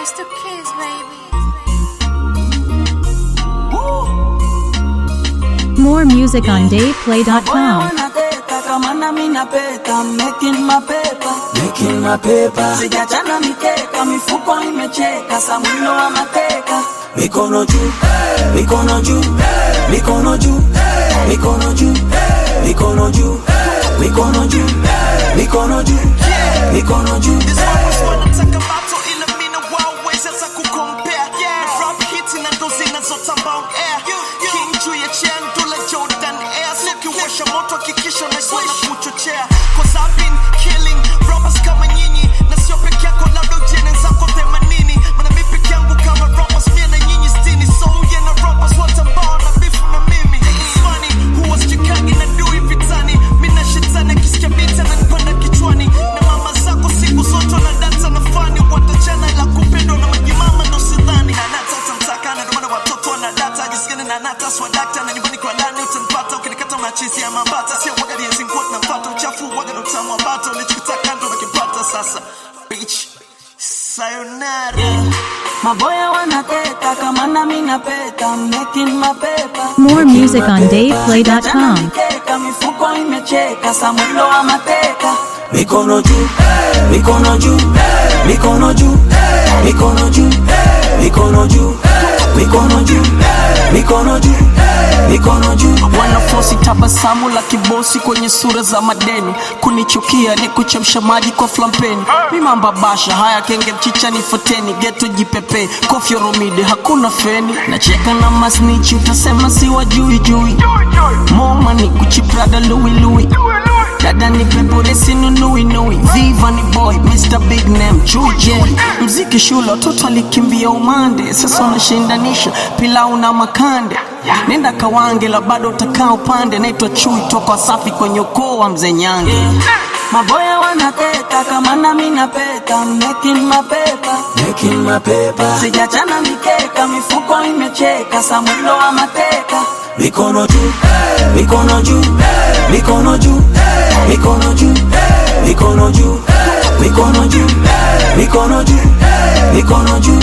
Mr. Kiss, baby. More music on DavePlay.com. wanateta kama nami napeta making my paper Making my paper, sijachana mikeka mifuko imecheka samwino wa mateka mikono juu, mikono juu, mikono juu, mikono juu, mikono juu, mikono juu, mikono juu, mikono juu. wanataka bato ila mina waweza za kukompea rap hiti na ndo zinazotamba on air king juu ya chair ndula jordan air sikiwasha moto hakikisha unaiswana kuchochea cause I've been killing robbers kama nyinyi na sio peke yako labda ujene zako themanini mana mi peke yangu kama robbers mia na nyinyi stini so yeah na robbers wote ambao na bifu na mimi It's funny huwa sichekagi na dui vitani mi na shetani akisikia bita na nipanda kichwani na mama zako siku zote na data na fani watachana ila kupendwa na majimama ndo sidhani na nata utamtaka na ndomana watoto wana data jisikani na nata swadakta na nyumbani kwa ndani utanipata ukinikata unachisi ya mambata sio waga lienzi nguo tunapata uchafu waga na utamu wa bata ulichokitaka ndo nakipata sasa bitch sayonara maboya wanateta kama nami napeta making my paper More music on Sijachana DavePlay.com. mikeka mifuko imecheka samwino wa mateka Mikono juu, mikono juu, mikono juu, mikono juu, mikono juu, mikono juu, mikono juu, mikono juu. wanafosi tabasamu la kibosi kwenye sura za madeni kunichukia ni kuchemsha maji kwa flampeni mimamba basha haya kenge mchicha ni foteni geto jipepe kofyoromide hakuna feni nacheka na masnichi utasema si wajui jui moma ni kuchiprada luilui dada ni pepuresi nunuinui viva ni boy mr big name chuje mziki shule watoto alikimbia umande sasa unashindanisha pilau na makande nenda kawange la bado utakaa upande naitwa chui toka wasafi kwenye ukoo wa mzee nyange maboya wanateta kama nami napeta making my paper Making my paper, sijachana mikeka mifuko imecheka samwino wa mateka mikono juu, mikono juu, mikono juu, mikono juu, mikono juu, mikono juu, mikono juu, mikono juu.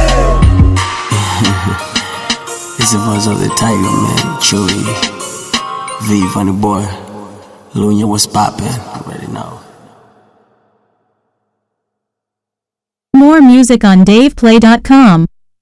It's the voice of the tiger man Chewy V funny boy Lunya was poppin' already know More music on DavePlay.com.